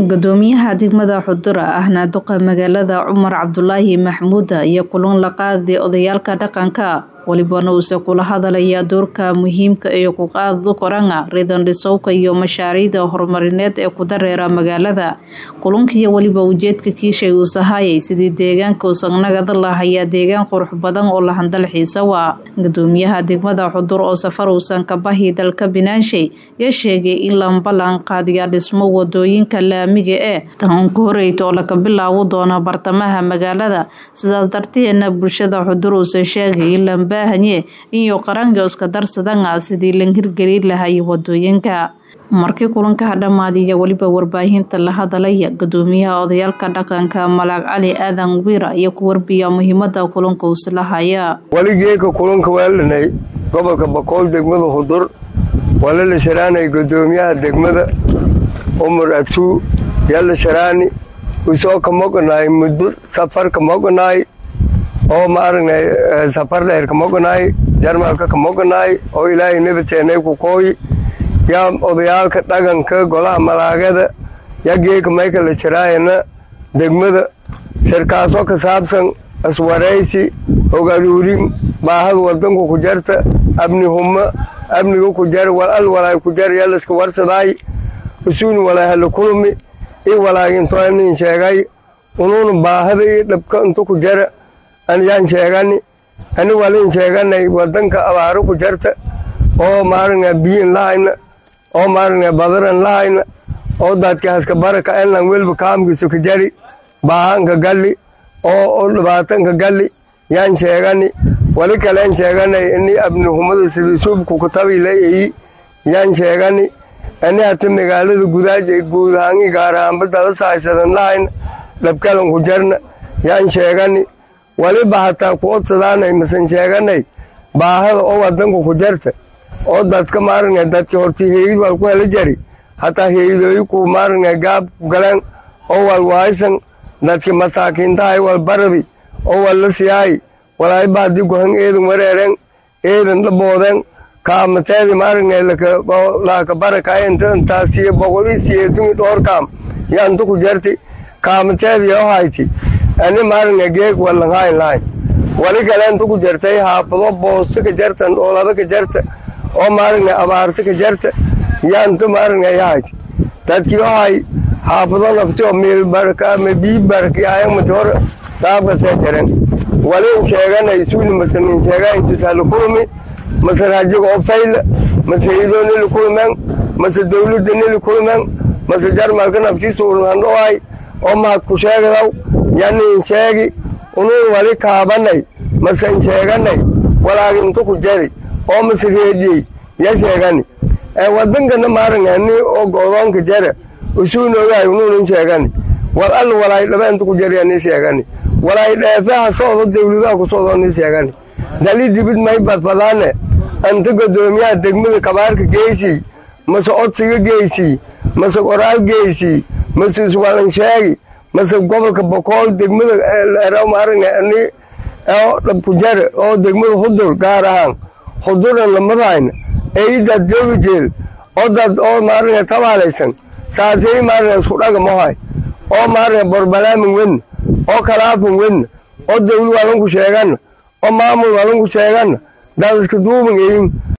gudoomiyaha degmada xudura ahna duqa magaalada cumar cabdulaahi maxmuud iyo kulan la qaaday odayaalka dhaqanka walibana uuse kula hadalaya doorka muhiimka iyo ku qaada koranga ridan dhisowka iyo mashaariicda horumarineed ee ku dareera magaalada kulankiiyo weliba ujeedka kiishay uusahayay sidii deegaanka usagnagada lahayaa deegaan qurux badan oo lahandal xiisa waa gudoomiyaha degmada xudur oo safar uusan kabahi dalka binaanshay ya sheegay in lambalan qaadiya dhismo wadooyinka laamiga ee tan ku horeyta oo laga bilaabo doono bartamaha magaalada sidaas darteedna bulshada xudur uusa sheegay in lambahanye iyo qaranka iska darsadanga sidii la hirgeli lahay wadooyinka markii kulanka dhammaadiya weliba warbaahinta la hadalaya gudoomiyaha odayaalka dhaqanka malaag cali aadan wiira iyo ku warbiya muhiimada kulanka uuslahaya weligeeka kulanka waalanay gobolka bakool degmada hudur waa la sharaanay gudoomiyaha degmada umar atuu yala sharaani usoo ka moqanaay muddo safar ka moqanaay oo ma aragnay safar dheer ka moqanaay jarmalka ka moqanaay oo ilaahay nabadteenay ku kooyi yaa odayaalka dhaqanka golaha malaagada yaa geeka mayka la jaraayana degmada sirkaasoo ka saabsan iswaraysi ogaruurin baahada wadanku ku jarta abni humma abniga ku jar walal walaay ku jar yalaska warsadaay usuuni walaay hala kulmi i walaay intoanin sheegay unuuna baahada i dhabka intu ku jara anyaan sheegani ani walin sheeganay wadanka abaaro ku jarta oo maaragna biyin lahayna oo maaragna badaran lahayna oo dadka haska baraka elan welba kaamkiisu ka jari baahanka galli oo dhibaatanka galli yaan sheegani wali kaleen sheeganay ini abnihumada sida suubku kutabiila eyi yaan sheegani ani hata magaalada gudaaja guud ahaan i gaar ahaanba dalasa haysadan lahayna dhabkalan ku jarna yaan sheegani waliba hataa ku odsadaanay masan sheeganay baahada oo wadanku ku jarta oo dadka maaragna dadki horti heeyid wal ku hela jari hataa heeyidooyi ku maaragna gaab ku galeen oo wal waaysan dadki masaakiintahay wal baradi oo wal la siyaay walaay baadi gohan eedan wareeren eedan dhaboodeen kaamateedi maaragna laaka barakaayintaasiyo boqolii siyeedumi dhoorkaam yaantu ku jarti kaamateedi oo hayti ani maaragna geeg walanhayn lahayn wali kaleentu ku jartay haafado boosto ka jartan dhoolada ka jarta oo maaragna abaarta ka jarta yaantu maaragna yahayti dadkii ohay haafado nafti oo meel baraka ama bii barakiyaayanmati hor daabkasee jaren walin sheeganay suuni masanin sheegaintusala kulmi mase rajiga obsayla mase hidoo nili kulmen mase dawladda nili kulmen mase jarmalka nafti suurhandhoay oo mahad ku sheegadaw yanin sheegi unuun wali kaabanay masen sheeganay walaag intu ku jari oo mase reediyey ya sheegani wadankana maaragani oo godoonka jara usuunoogahay unuunan sheegani wal alla walaay dhaba intu ku jari ani sheegani walaay dheefaha soodo dawladaha ku soodo ni sheegani dali dibid may badbadaane anta gudoomiyaha degmada kabaarka geysii mase odsiga geysii mase qoraal geysii mase iswalan sheegi mase gobolka bokool degmada maaragani oo dhabku jare oo degmada hudur gaar ahaan huduran lamadayna eidad jobijeel oo dad oo maaragna tabaalaysan saasay maaragna isku dhagamahay oo maaragna borbalaamin wedna oo kalaafin wedna oo dawli walanku sheegana oo maamul walanku sheegana dad iska duuban eyin